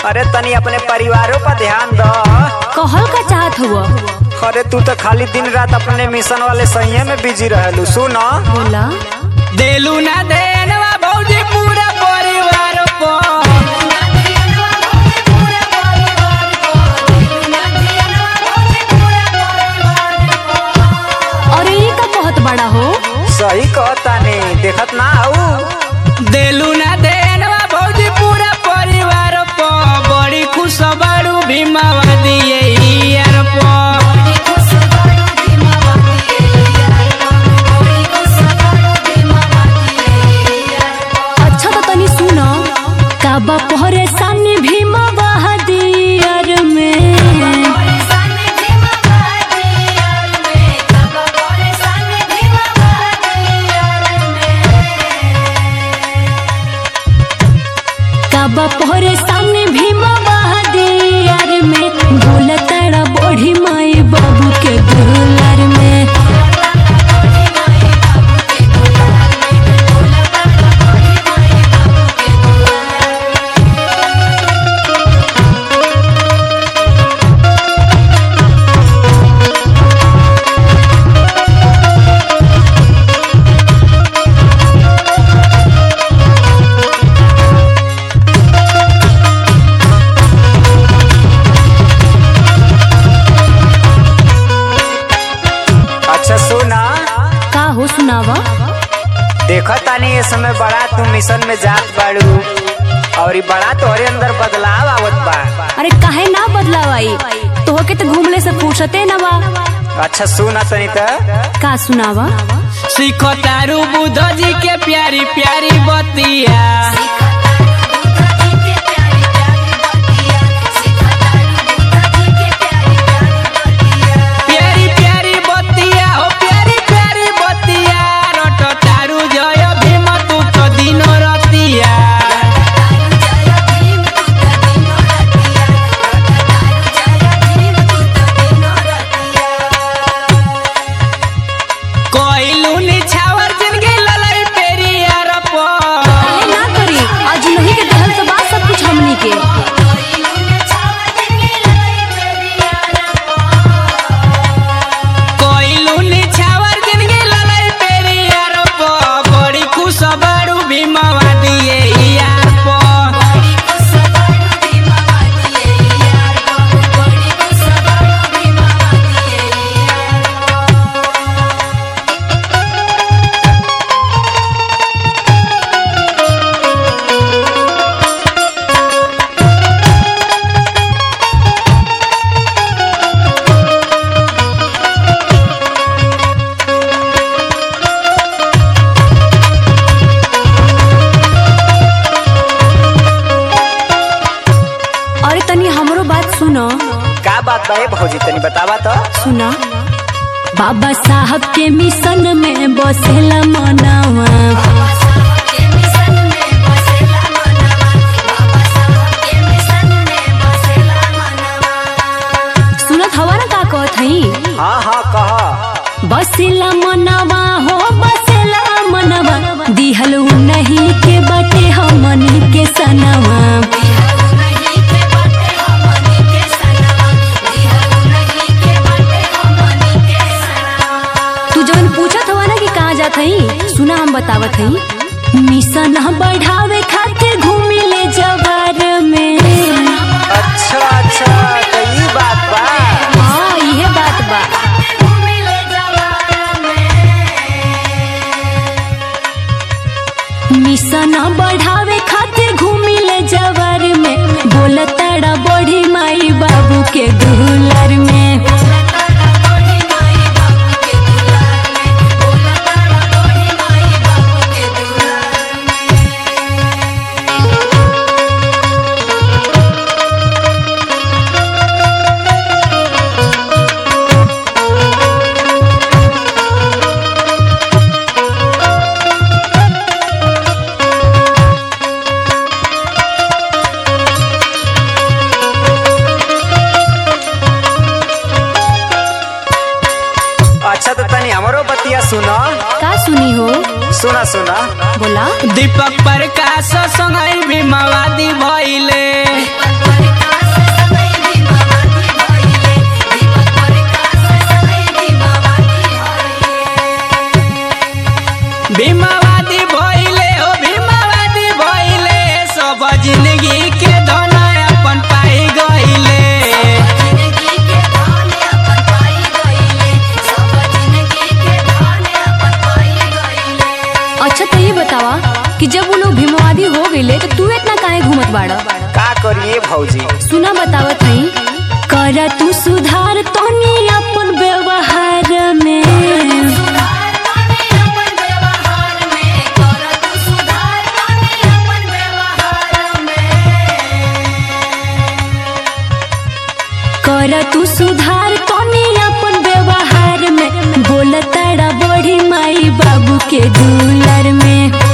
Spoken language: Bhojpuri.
अरे तनी अपने परिवारों पर ध्यान दो कहल का चाहत हुआ अरे तू तो खाली दिन रात अपने मिशन वाले सही में बिजी रहलू सुन बोला देलू ना देनवा भौजी पूरा परिवार को अरे ये का कहत बड़ा हो सही कहतानी देखत ना आऊ देलू ना देनवा भौजी पूरा परिवार को बड़ी खुश बाड़ू भीमावा दिए यार को अच्छा तो तनी सुन काबा परेशानी भीमा बहादियर में काबा परेशानी भीमा बहादियर में बोलताड़ा बड़ी माई बाबू के दुलार में अच्छा सुना का हो सुनावा देखत तानी ये समय बड़ा तू मिशन में जात बाड़ू और ई बड़ा तोहरे अंदर बदलाव आवत बा अरे काहे ना बदलावाई तोहके तो घूमले से फुर्सते ना बा अच्छा सुना तनी त का सुनावा सीखो तारू बुद्ध जी के प्यारी प्यारी बतिया प्यारी प्यारी बतिया हो प्यारी प्यारी बतिया रट तारू जय भीम तू तो दिन रतिया कोइलू निछावर जिनगी ललई पेरियार पर काहे ना करी आज नहीं के दहल तो बात सब कुछ हमनी के कोइलू निछावर जिनगी ललई पेरियार पर बड़ी खुश बाड़ू भीमवा दिए यार पर अरे तनी हमरो बात सुनो का बात बा ए भौजी तनी बतावा तो सुना बाबा साहब के मिशन में बसेला मनावा सुनत हवा ना का कहत हई हाँ हाँ कह बसेला मनवा हो बसेला मनवा दिहल नहीं के बटे हमनी के सनवा तू जवन पूछत हवा ना कि कहाँ जात हई सुना हम बतावत हई मिशन बढ़ावे खातिर घूमी ले जवार में अच्छा अच्छा तो ई बात बा हाँ इहे बात बा मिशन बढ़ावे खातिर घूमी ले जवार में बोलताड़ा बड़ी माई बाबू के दुलार में अच्छा तो तनी हमरो बतिया सुनो का सुनी हो सुना सुना बोला दीपक प्रकाश संगई भीमावादी भइले भीमावादी भइले हो भीमावादी भइले सब जिंदगी के धन अपन पाई गइले अच्छा तो ये बतावा कि जब वो लोग भीमवादी हो गईले तो तू इतना काहे घूमत बाड़ा का करिए भौजी सुना बतावत हई कर तू सुधार तनी अपन व्यवहार में कर तू सुधार तनी अपन व्यवहार में बोल तारा बड़ी माई बाबू के दुलर में